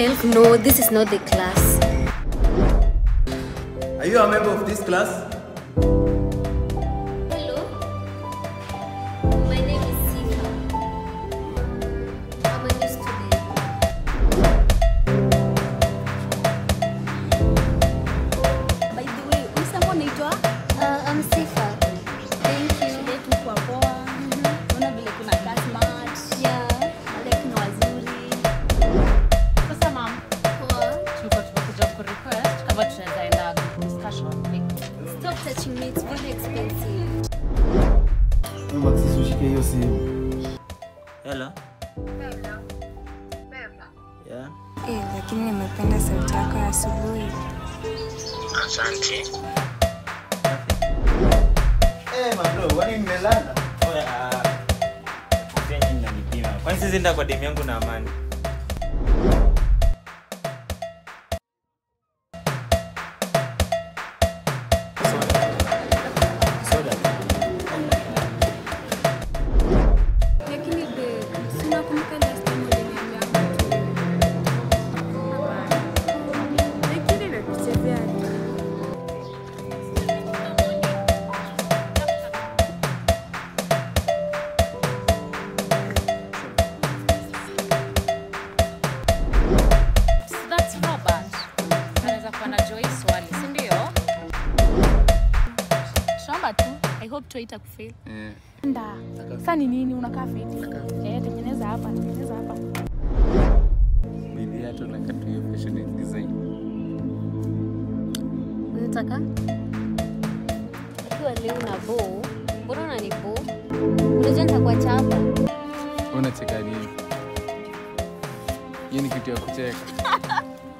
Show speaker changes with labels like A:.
A: 12? No, this is not the class.
B: Are you a member of this class?
A: Hello. My name is Sifa. I'm a new student.
C: By the way, unasema unaitwa?
A: Uh, I'm Sifa. Thank you.
C: Shule yetu kwa poa. Unaona vile kuna kaa smart.
A: Yeah.
C: Wale kuna wazuri.
D: Sasa mam,
A: Poa.
D: tulikuwa tumekuja ku request kama tunaweza enda discussion. Like,
A: Stop touching me. It's very expensive.
B: Maxis ushike hiyo simu.
E: Hello. Yeah.
F: Eh, lakini nimependa sauti yako ya asubuhi.
B: Eh, mabro, kwani mmelala?
E: Oya, ah, pia nyinyi mnanipima. Kwani sisi nda kwa demu yangu na amani? Soda.
F: Lakini babe, si unakumbuka last time uliniambia mtu? Hapana. Lakini nakuchezea tu.
D: so that's Robert. Anaweza kuwa anajua hii swali, si ndio?
C: Shamba tu. I hope tu haitakufail. Nda. Sasa ni nini unakaa fiti? Eh, tengeneza hapa, tengeneza hapa.
G: Bibi hata unakata hiyo fashion design.
A: Unataka? Ukiwa leo na bo, mbona unani bo? Unajua nitakuacha hapa.
G: Unacheka nini? Hiyo ni kitu ya kucheka.